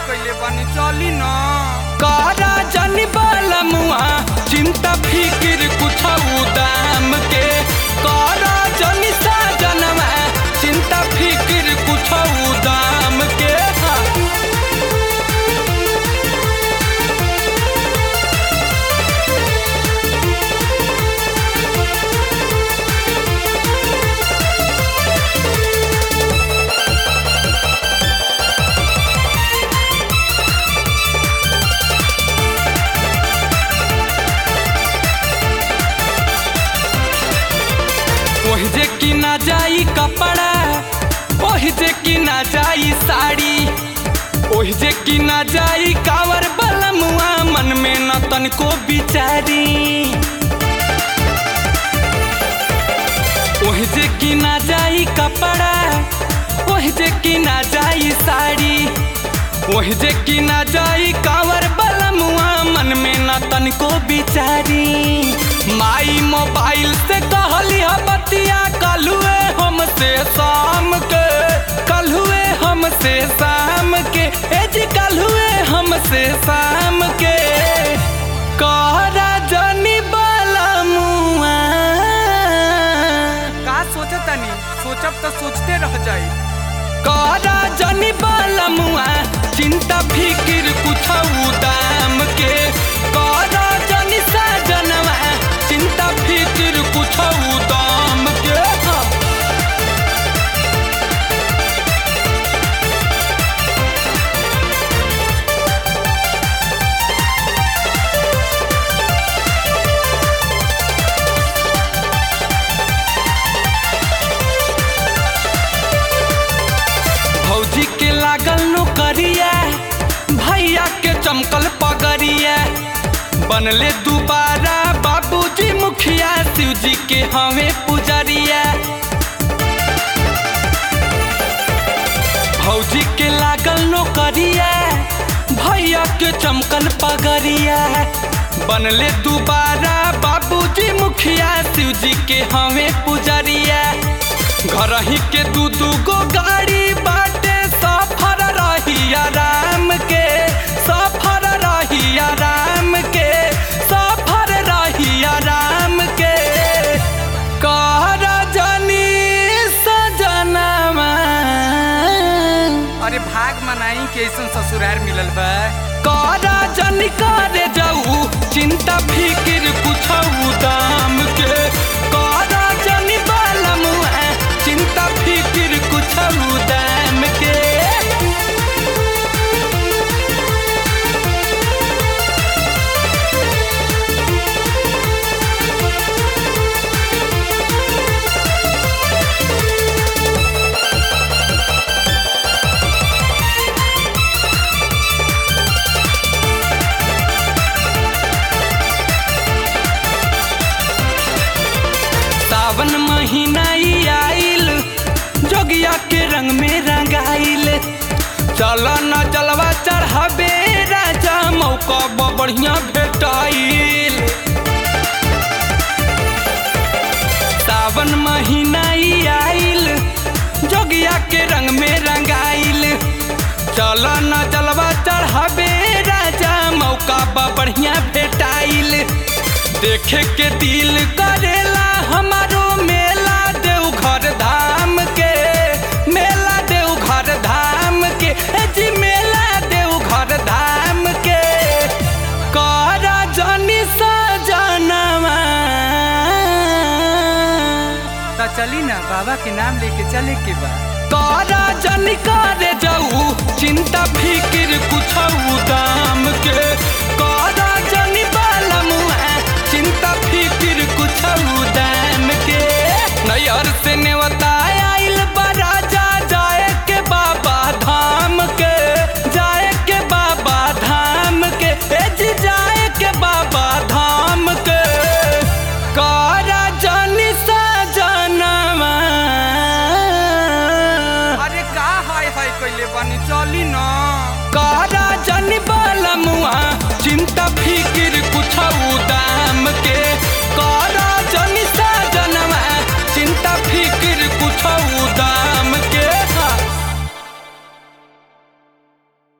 कइले बानी चली न कारा जनी बालमुआ चिंता फिकिर कुछ दाम के कारा जनी साजनवा चिंता फिकिर कुछ दाम के हाँ। ओहि जे कि ना जाई कपड़ा ओहि जे कि ना जाई साड़ी ओहि जे कि ना जाई कावर बलमुआ मन में न तनको बिचारी ओहि जे कि ना जाई कपड़ा ओहि जे कि ना जाई साड़ी ओहि जे कि ना जाई कावर बलमुआ मन में न तनको बिचारी माई मोबाइल से कहली ह बतिया कलुए हमसे शाम के कलुए हमसे शाम के ए जी कलुए हमसे शाम के कहरा जनी बलमुआ का सोचतनी सोचब तो सोचते रह जाई कारा जनी बालमुआ चिंता फिकिर कुछ दाम के कारा जनी साजनवा चिंता फिकिर कुछ दाम के हाँ। भौजी के लागल नौकरिया भैया के चमकल पगड़िया बनले दोबारा बाबूजी मुखिया शिव जी के हमें पुजरिया भौजी के लागल नौकरिया भैया के चमकल पगड़िया बनले दोबारा बाबूजी मुखिया शिव जी के हमें पुजरिया घर ही के दू दू गो गाड़ी बाटे सफर रही आराम के सफर रही आराम के सफर रही आराम के कहर जनी सजनवा अरे भाग मनाई के ऐसन ससुरार मिलल बा कारा जन करे जाऊ चिंता फिकिर कुछ दाम के कारा जन बालम चिंता फिकिर कुछ दाम के सावन महीना ई आइल जोगिया के रंग में रंगाइल चल न जलवा चढ़ाबे राजा मौका ब बढ़िया भेटाइल सावन महीना ई आइल जोगिया के रंग में रंगाइल चल न जलवा चढ़ाबे राजा मौका बा बढ़िया भेटाइल देखे के दिल करेला हमारो मेला देवघर धाम के मेला देवघर धाम के ए जी मेला देवघर धाम के करा जनी सजनवा तो चली ना बाबा के नाम लेके चले के बा कारा जन करे जाऊ चिंता फिकिर कुछ